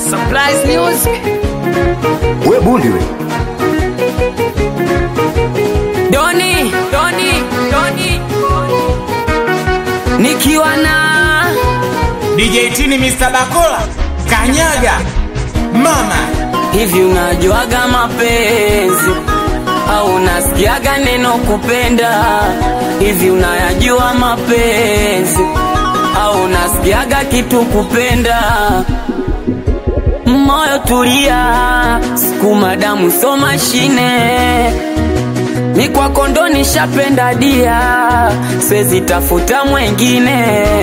Surprise music. We bundi we. Doni, Doni, Doni. Nikiwa na DJ Tini Mr. Bakola Kanyaga Mama hivi, unajuaga mapenzi au unasikiaga neno kupenda? Hivi unayajua mapenzi au unasikiaga kitu kupenda? Moyo tulia, sukuma damu, so mashine mi kwako ndo nishapenda dia, siwezi tafuta mwengine.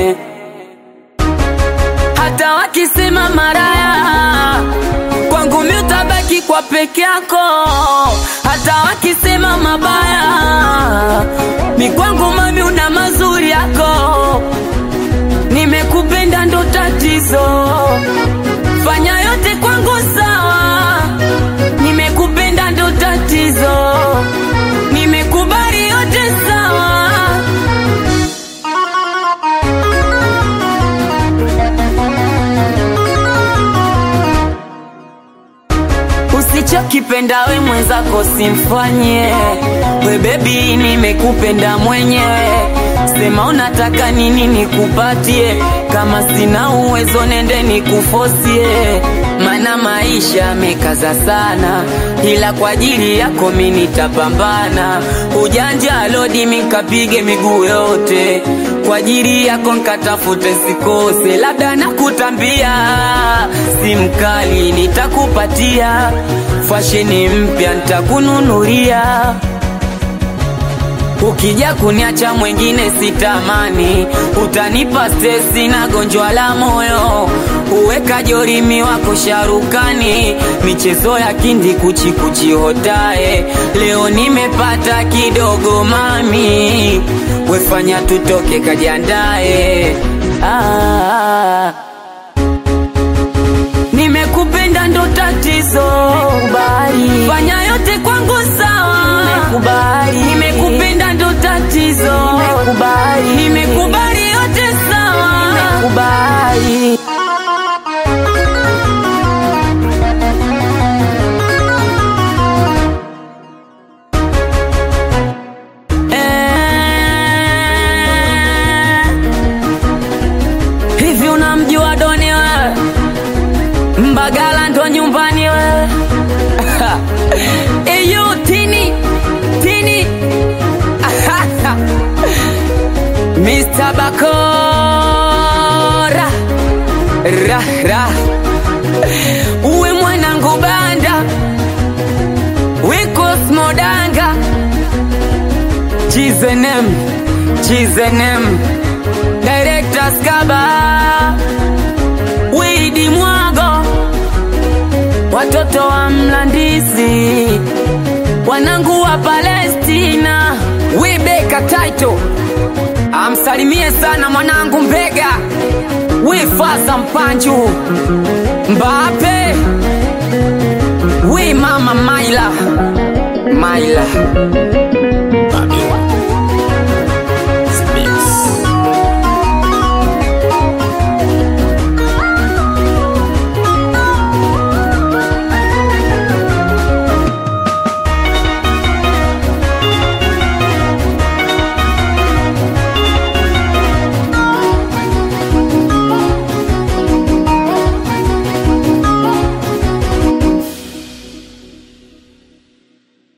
Hata wakisema maraya, kwangu mi utabaki kwa peke yako. Hata wakisema mabaya, mi kwangu mami una mazuri yako. Nimekupenda ndo tatizo, fanya yote kwangu sawa. Nimekupenda ndo tatizo, nimekubali yote sawa. Usichokipenda we mwenzako simfanye we bebi, nimekupenda mwenyewe. Sema unataka nini nikupatie, kama sina uwezo nende nikufosie, mana maisha amekaza sana, ila kwa ajili yako mi nitapambana. Ujanja lodi mikapige miguu yote, kwa ajili yako nkatafute sikose, labda nakutambia si mkali nitakupatia, fasheni mpya nitakununulia Ukija kuniacha mwengine sitamani, utanipa stresi na gonjwa la moyo. Uweka jorimi wako sharukani, michezo ya kindi kuchikuchi hotae. Leo nimepata kidogo mami, wefanya tutoke kajiandae. Ah, nimekupenda ndo tatizo, kubali fanya yote kwangu sawa, nimekubali nimekupenda ndo tatizo, nimekubali nimekubali yote sawa, nimekubali Eh, hivi unamjua Doni wewe? Mbagala ndo nyumbani wewe. Eyo tini tini Mr. Bakora ra ra uwe mwanangu banda wiko smodanga chizenem chizenem director skaba widi mwago watoto wa Mlandizi, wanangu wa Palestina, wibeka taito, amsalimie sana mwanangu Mbega, wifasa Mpanju, Mbape, wi mama Maila Maila